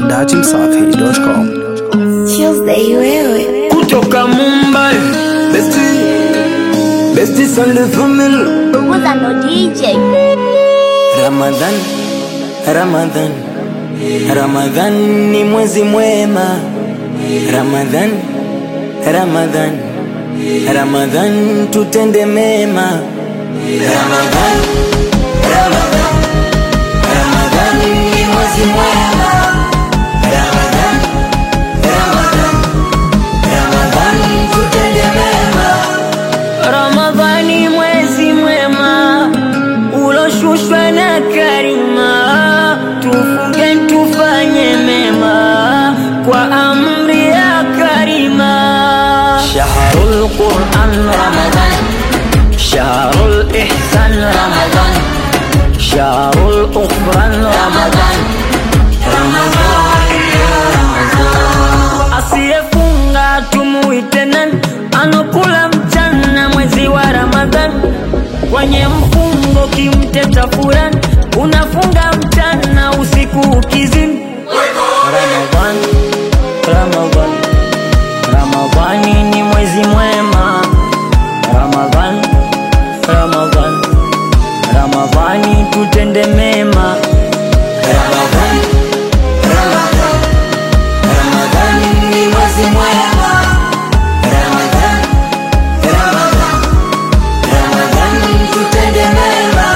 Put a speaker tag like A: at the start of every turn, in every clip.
A: datimsafi.com.
B: Tuesday wewe
C: kutoka Mumbai Besti Besti Sunday Family
B: Buguza ndo DJ
C: Ramadhan Ramadhan Ramadhan ni mwezi mwema Ramadhan Ramadhan Ramadhan tutende mema Ramadhan Ramadhan Ramadhan ni mwezi mwema Ramadhan Ramadhan Ramadhan tutende mema Ramadhani mwezi mwema uloshushwa na karima, tufunge tufanye mema kwa amri ya karima. Shahrul Quran Ramadhan, shahrul ihsan Ramadhan, shahrul ukhran Ramadhan, Ramadhan asiyefunga tumuite nani? Anokula mchana mwezi wa Ramadhan, kwenye mfungo kimteta furani, unafunga mchana usiku ukizini. Ramadhan, Ramadhan, Ramadhani ni mwezi mwema. Ramadhan, Ramadhan, Ramadhani tutende mema. Ramadhan, Ramadhan, Ramadhani ni mwezi mwema. Ramadhan, Ramadhan, Ramadhani tutende mema.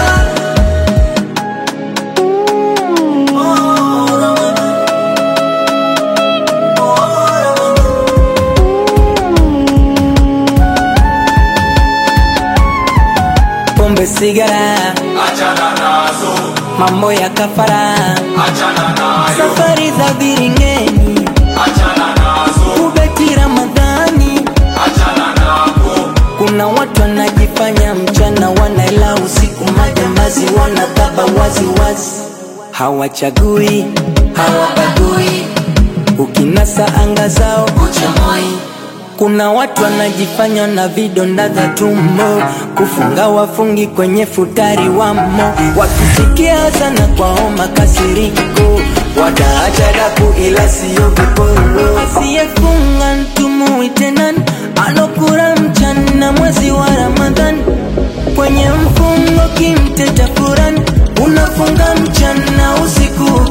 C: Pombe, sigara,
D: Achana nazo,
C: mambo ya kafara,
D: achana nayo,
C: safari za viringeni,
D: achana nazo,
C: kubeti Ramadhani.
D: achana nako,
C: Kuna watu wanajifanya mchana wanaela usiku, majambazi wanakaba wazi wazi, hawachagui hawabagui, ukinasa anga zao uchamoi. Kuna watu wanajifanya na vidonda vya tumbo, kufunga wafungi kwenye futari wamo, wakisikia sana kwao makasiriko, wataacha daku ila siyo viporo. Asiyefunga ntumuite nani? Anokula mchana mwezi wa Ramadhani, kwenye mfungo kimteta Kurani, unafunga mchana usiku